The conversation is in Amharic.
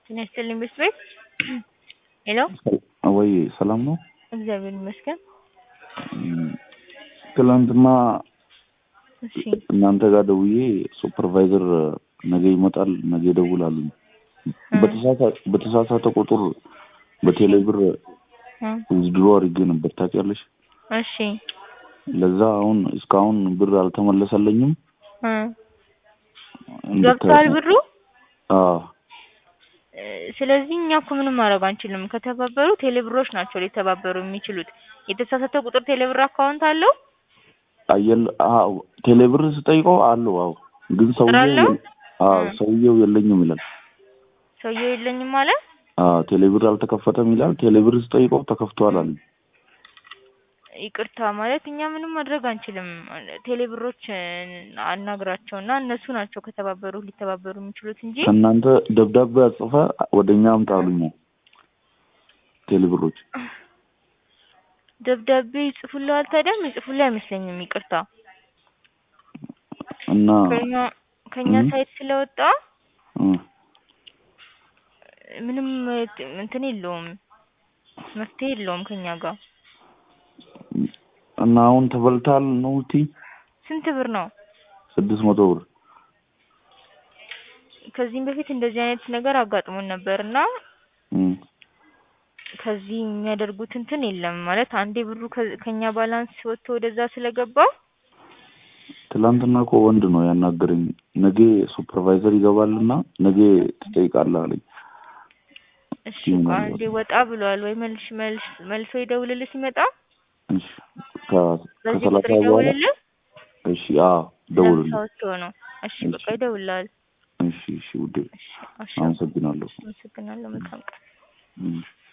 ጤና ይስጥልኝ ቤት ቤት ሄሎ ወይ ሰላም ነው? እግዚአብሔር ይመስገን። ትላንትና እሺ እናንተ ጋር ደውዬ ሱፐርቫይዘር ነገ ይመጣል ነገ ይደውላሉ በተሳሳ- በተሳሳተ ቁጥር በቴሌ ብር እ ዊዝድሮ አድርጌ ነበር ታውቂያለሽ። እሺ ለዛ አሁን እስካሁን ብር አልተመለሰለኝም። እ እንድታ- ገብቷል ብሩ። አዎ እ ስለዚህ እኛ እኮ ምንም ማድረግ አንችልም። ከተባበሩ ቴሌብሮች ናቸው ሊተባበሩ የሚችሉት። የተሳሳተ ቁጥር ቴሌብር አካውንት አለው አየል አዎ ቴሌ ብር ስጠይቀው አለው አዎ ግን ሰውየው አለው? የለ- አዎ እ ሰውየው የለኝም ይላል። ሰውየው የለኝም ማለት አዎ ቴሌ ብር አልተከፈተም ይላል። ቴሌ ብር ስጠይቀው ተከፍቷል አለኝ። ይቅርታ ማለት እኛ ምንም ማድረግ አንችልም። ቴሌብሮች እ አናግራቸው እና እነሱ ናቸው ከተባበሩ ሊተባበሩ የሚችሉት እንጂ ከእናንተ ደብዳቤ አጽፈ ወደ እኛ አምጣ አሉኝ። ቴሌ ብሮች ደብዳቤ ይጽፉልሃል። ታዲያም ይጽፉልህ አይመስለኝም። ይቅርታ እና ከኛ ከኛ እ ሳይት ስለወጣ እ ምንም ት- እንትን የለውም መፍትሄ የለውም ከኛ ጋር። እና አሁን ተበልታል ነው እምትይ? ስንት ብር ነው? ስድስት መቶ ብር ከዚህም በፊት እንደዚህ አይነት ነገር አጋጥሞን ነበር እና እ ከዚህ የሚያደርጉት እንትን የለም ማለት አንዴ ብሩ ከ- ከኛ ባላንስ ወጥቶ ወደዛ ስለገባ ትላንትና እኮ ወንድ ነው ያናገረኝ። ነገ ሱፐርቫይዘር ይገባልና ነገ ትጠይቃለህ አለኝ። እሺ ይሁን ቆይ አልባት። አንዴ ወጣ ብሏል ወይ መልሽ መልስ መልሶ ይደውልልህ ሲመጣ እሺ ከ- በዚህ ከሰላሳ ቁጥር በኋላ ይደውልልህ እሺ አዎ ለምሳ ደውልልኝ። ወጥቶ ነው። እሺ እሺ በቃ ይደውልልሃል። እሺ እሺ ውዴ እሺ አሻ አመሰግናለሁ። አመሰግናለሁ። መልካም ቀን። እም።